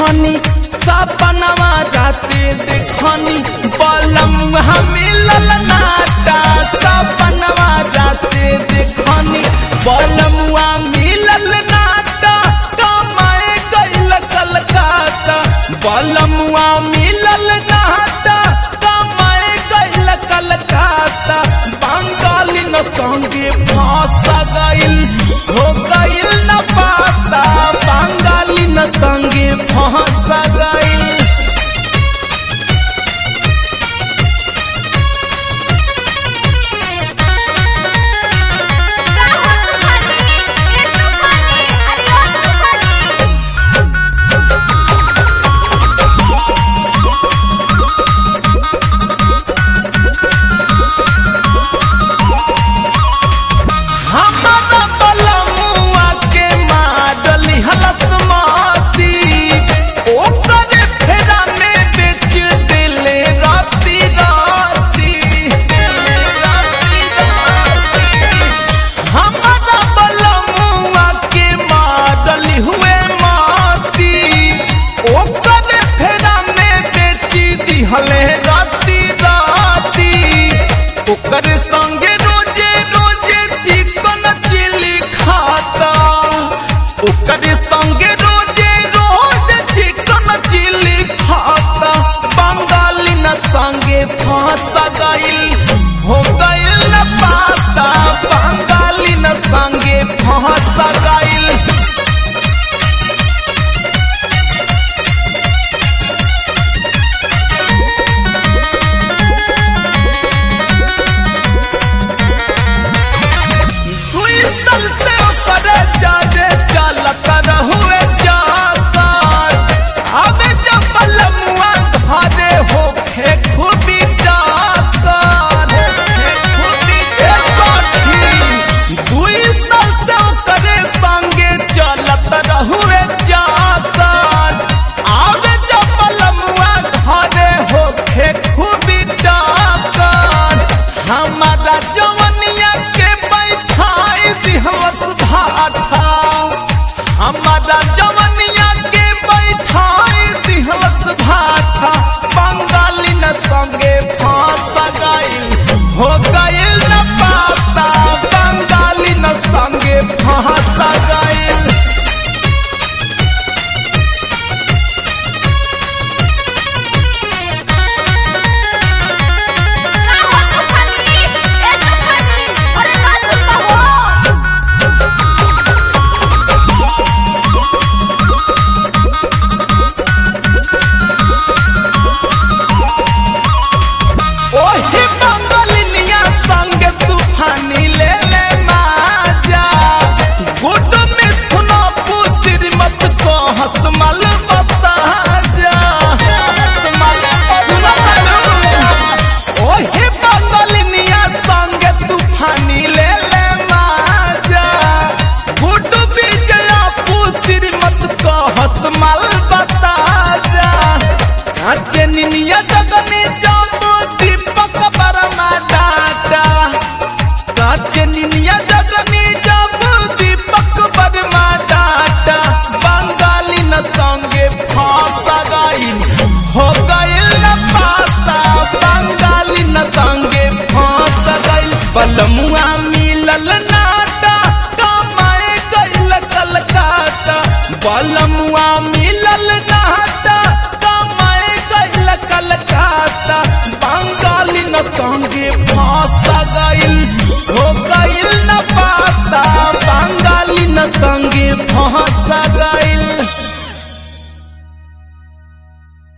देखनी सपनवा राते देखनी बलमुआ मिलल नाटा सपनवा राते देखनी बलमुआ मिलल नाटा कमाए गइल कलकत्ता बलमुआ मिलल नाटा कमाए गइल कलकत्ता बंगाली न संगे फंस गइल हो गइल न पाता बंगाली न संगे फंस गइल का हो तूफानी ए तूफानी अरे ओ तूफानी हमारा बलमुआ के माडली हलस माती ओकर फेरा में बेच दिले राती राती राती राती हमारा बलमुआ के माडली हुए माती ओकर फेरा में बेच दिहले राती राती ओकर संगे रोजे रोजे चिकन चिली खाता ओकर संगे रोजे रोज चिकन चिली खाता बंगाली न संगे फंस गइल हो गइल न पाता बंगाली न संगे फंस गइल दुई साल से ओकर जादे चलत रहुए जाकर हमें जब बलमुआ घरे होखे खूबी जाकर खूबी दुई साल से ओकरे संगे चलत रहुए जाकर आवे जब बलमुआ घरे होखे खूबी जाकर हमारा जवनिया के बैठाई दिहवस भाठा हमारा जवनिया के बैठाई दिहवस भाठा बंगाली न संगे फंस गइल हो गइल न पाता बंगाली न संगे फंस गइल का हो तूफानी ए तूफानी अरे ना सुन हो ओही बंगलिनिया संग तूफानी ले ले माजा गुड मिथुन पुतिर मत को हसमल बता जा हसमल सुना तालू ओही बंगलिनिया संग तूफानी ले ले माजा गुड विजया पुतिर मत को हसमल बता जा काचे निनिया जगनी जाबो दीपक बरमा डाटा काचे निनिया जगनी जाबो दीपक बरमा डाटा बंगाली न संगे फंस गइल हो गइल न पाता बंगाली न संगे फंस गइल बलमुआ